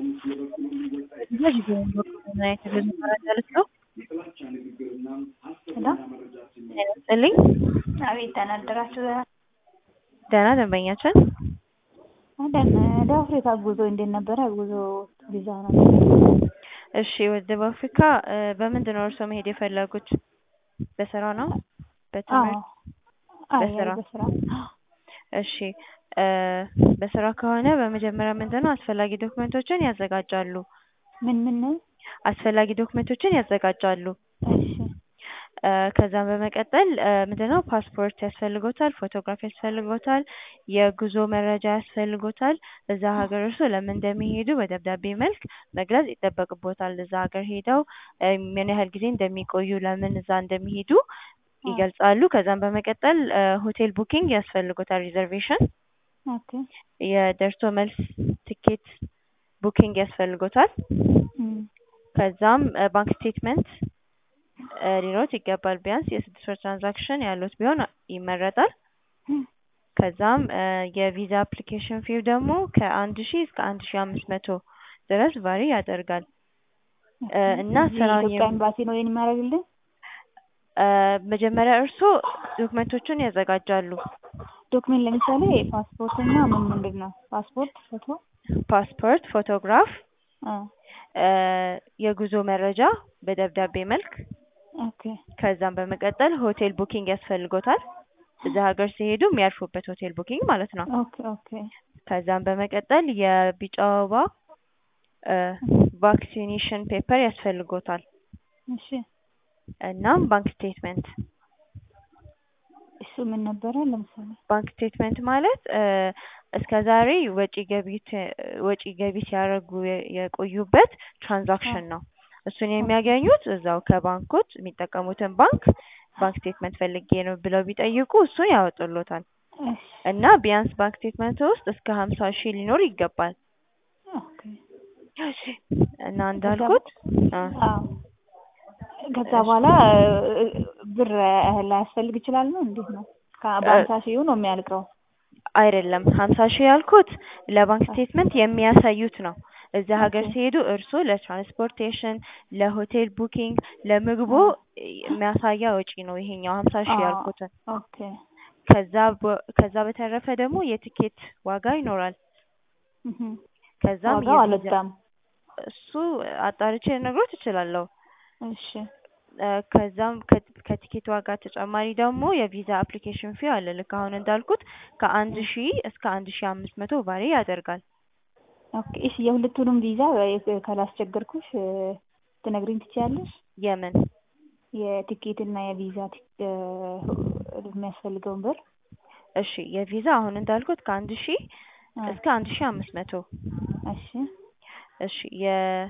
ይስጥልኝ አቤት ደህና አደራችሁ። ደህና ደንበኛችን ደህና ወደ አፍሪካ ጉዞ እንዴት ነበረ? ጉዞ ቪዛ ነው። እሺ ወደ ደቡብ አፍሪካ በምንድን ነው እርስዎ መሄድ የፈለጉት? በስራ ነው? በትምህርት? አይ በስራ በስራ እሺ በስራ ከሆነ በመጀመሪያ ምንድን ነው አስፈላጊ ዶክመንቶችን ያዘጋጃሉ። ምን ምን ነው? አስፈላጊ ዶክመንቶችን ያዘጋጃሉ። እሺ ከዛም በመቀጠል ምንድነው ፓስፖርት ያስፈልጎታል፣ ፎቶግራፍ ያስፈልጎታል፣ የጉዞ መረጃ ያስፈልጎታል። እዛ ሀገር እርስዎ ለምን እንደሚሄዱ በደብዳቤ መልክ መግለጽ ይጠበቅቦታል። እዛ ሀገር ሄደው ምን ያህል ጊዜ እንደሚቆዩ፣ ለምን እዛ እንደሚሄዱ ይገልጻሉ። ከዛም በመቀጠል ሆቴል ቡኪንግ ያስፈልጎታል፣ ሪዘርቬሽን ኦኬ የደርሶ መልስ ትኬት ቡኪንግ ያስፈልጎታል። እም ከዛም ባንክ ስቴትመንት ሊኖሮት ይገባል። ቢያንስ የስድስት ወር ትራንዛክሽን ያሉት ቢሆን ይመረጣል። ከዛም የቪዛ አፕሊኬሽን ፊው ደግሞ ከአንድ ሺህ እስከ አንድ ሺህ አምስት መቶ ድረስ ቫሪ ያደርጋል እና እዚህ ስራውን የኢትዮጵያ ኤምባሲ ነው ይሄን የሚያደርግልን? መጀመሪያ እርስዎ ዶክመንቶቹን ያዘጋጃሉ። ዶክሜንት ለምሳሌ ፓስፖርት እና ምን ምንድን ነው? ፓስፖርት፣ ፎቶ ፓስፖርት፣ ፎቶግራፍ፣ አ የጉዞ መረጃ በደብዳቤ መልክ ኦኬ ከዛም በመቀጠል ሆቴል ቡኪንግ ያስፈልጎታል። እዛ ሀገር ሲሄዱ የሚያርፉበት ሆቴል ቡኪንግ ማለት ነው። ኦኬ ኦኬ ከዛም በመቀጠል የቢጫ ወባ ቫክሲኔሽን ፔፐር ያስፈልጎታል። እሺ እናም ባንክ ስቴትመንት እሱ ምን ነበረ? ለምሳሌ ባንክ ስቴትመንት ማለት እስከ ዛሬ ወጪ ገቢ ወጪ ገቢ ሲያደርጉ የቆዩበት ትራንዛክሽን ነው። እሱን የሚያገኙት እዛው ከባንኮች የሚጠቀሙትን ባንክ ባንክ ስቴትመንት ፈልጌ ነው ብለው ቢጠይቁ እሱን ያወጡሎታል። እሺ እና ቢያንስ ባንክ ስቴትመንት ውስጥ እስከ ሀምሳ ሺህ ሊኖር ይገባል። ኦኬ እና እንዳልኩት አ አዎ ከዛ በኋላ ብር ላያስፈልግ ይችላል ነው እንዴት ነው? በሀምሳ ሺህ ነው የሚያልቀው? አይደለም ሀምሳ ሺህ ያልኩት ለባንክ ስቴትመንት የሚያሳዩት ነው። እዛ ሀገር ሲሄዱ እርስዎ ለትራንስፖርቴሽን፣ ለሆቴል ቡኪንግ፣ ለምግቦ የሚያሳያ ወጪ ነው ይሄኛው ሀምሳ ሺህ ያልኩትን። ኦኬ ከዛ በ- ከዛ በተረፈ ደግሞ የትኬት ዋጋ ይኖራል። እህ ከዛም ዋጋው የቪዛ አልወጣም። እሱ አጣርቼ ልነግሮት እችላለሁ። እሺ ከዛም ከ- ከቲኬት ዋጋ ተጨማሪ ደግሞ የቪዛ አፕሊኬሽን ፊ አለ። ልክ አሁን እንዳልኩት ከአንድ ሺህ እስከ አንድ ሺህ አምስት መቶ ቫሪ ያደርጋል። ኦኬ እሺ የሁለቱንም ቪዛ ካላስቸገርኩሽ ትነግሪኝ ትችያለሽ? የምን የቲኬት እና የቪዛ ቲክ- የሚያስፈልገውን ብር? እሺ የቪዛ አሁን እንዳልኩት ከአንድ ሺህ አ እስከ አንድ ሺህ አምስት መቶ እሺ እሺ የ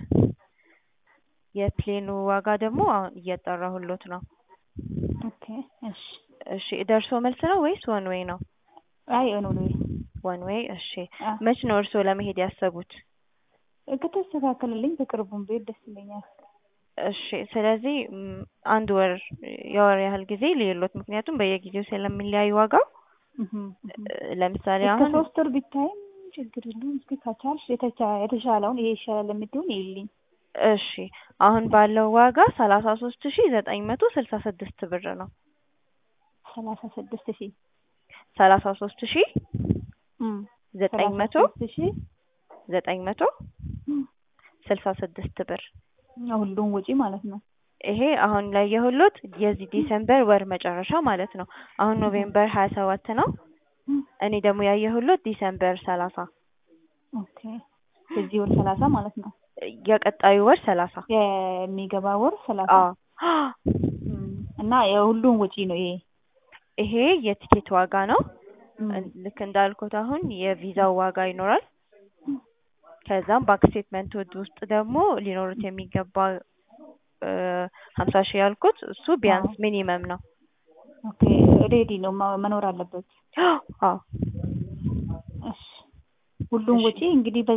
የፕሌኑ ዋጋ ደግሞ አሁን እያጣራሁሎት ነው። ኦኬ እሺ እሺ ደርሶ መልስ ነው ወይስ ወን ዌይ ነው? አይ ኖ ኖ ወን ዌይ እሺ። አ መች ነው እርስዎ ለመሄድ ያሰቡት? ከተስተካከለልኝ በቅርቡም ብሄድ ደስ ይለኛል። እሺ ስለዚህ ም፣ አንድ ወር የወር ያህል ጊዜ ልዩሎት፣ ምክንያቱም በየጊዜው ስለሚለያይ ዋጋው እህ እህ ለምሳሌ እስከ አሁን ሶስት ወር ቢታይም ችግር የለውም። እስኪ ከቻልሽ የተቻ- የተሻለውን ይሄ ይሻላል የምትይውን ይልኝ። እሺ አሁን ባለው ዋጋ ሰላሳ ሶስት ሺ ዘጠኝ መቶ ስልሳ ስድስት ብር ነው። ሰላሳ ስድስት ሺህ ሰላሳ ሶስት ሺ እም ዘጠኝ መቶ ሰላሳ ሶስት ሺህ ዘጠኝ መቶ እም ስልሳ ስድስት ብር ሁሉም ወጪ ማለት ነው። ይሄ አሁን ላይ የሁሎት የዚህ ዲሰምበር ወር መጨረሻ ማለት ነው። አሁን ኖቬምበር ሀያ ሰባት ነው። እም እኔ ደግሞ ያየሁሎት ዲሰምበር ሰላሳ ኦኬ የዚህ ወር ሰላሳ ማለት ነው። የቀጣዩ ወር ሰላሳ የሚገባ ወር ሰላሳ አዎ እም እና የሁሉም ወጪ ነው ይሄ። ይሄ የቲኬት ዋጋ ነው። እም ልክ እንዳልኩት አሁን የቪዛው ዋጋ ይኖራል። ከዛም ባንክ ስቴትመንት ውስጥ ደግሞ ሊኖሩት የሚገባ ሀምሳ ሺህ ያልኩት እሱ ቢያንስ ሚኒመም ነው። ኦኬ ሬዲ ነው ማ- መኖር አለበት። አዎ እሺ ሁሉም እሺ። ወጪ እንግዲህ